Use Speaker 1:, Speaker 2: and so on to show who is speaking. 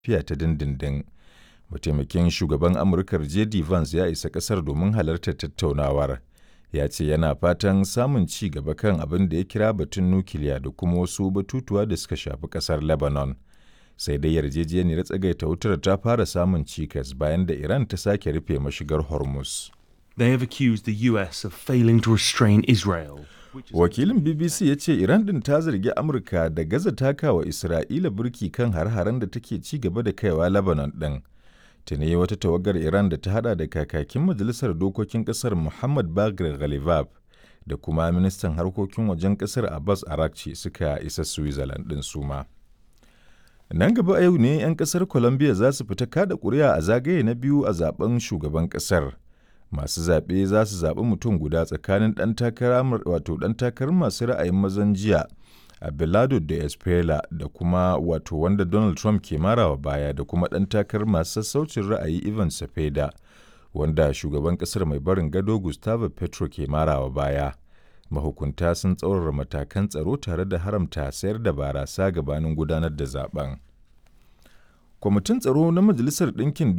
Speaker 1: lafiya ta dindindin. Mataimakin shugaban Amurkar JD Vance ya isa ƙasar domin halartar tattaunawar. Ya ce yana fatan samun ci gaba kan abin da ya kira batun nukiliya da kuma wasu batutuwa da suka shafi ƙasar Lebanon. Sai dai yarjejeniyar tsagaita wutar ta fara samun cikas bayan da Iran ta sake rufe mashigar Hormuz.
Speaker 2: They have accused the US of failing to restrain Israel.
Speaker 1: Wakilin BBC ya ce Iran din ta zargi Amurka da gaza takawa Isra'ila burki kan har-haren da take ci gaba da kaiwa Lebanon ɗin. Tuni wata tawagar Iran da ta hada da kakakin Majalisar Dokokin Ƙasar Muhammad Bagir Ghalibab da kuma ministan harkokin wajen ƙasar Abbas Arakci suka isa Switzerland ɗin suma. Nan gaba a yau ne 'yan ƙasar Colombia za su fita kada ƙuri'a a zagaye na biyu a zaben shugaban ƙasar. masu zaɓe za su zaɓi mutum guda tsakanin ɗan takara wato ɗan takarar masu ra'ayin mazan jiya Abelardo da Espela da kuma wato wanda Donald Trump ke marawa baya da kuma ɗan takarar masu sassaucin ra'ayi Ivan Cepeda wanda shugaban ƙasar mai barin gado Gustavo Petro ke marawa baya. Mahukunta sun tsaurara matakan tsaro tare da haramta sayar da barasa gabanin gudanar da zaben. Kwamitin tsaro na Majalisar Ɗinkin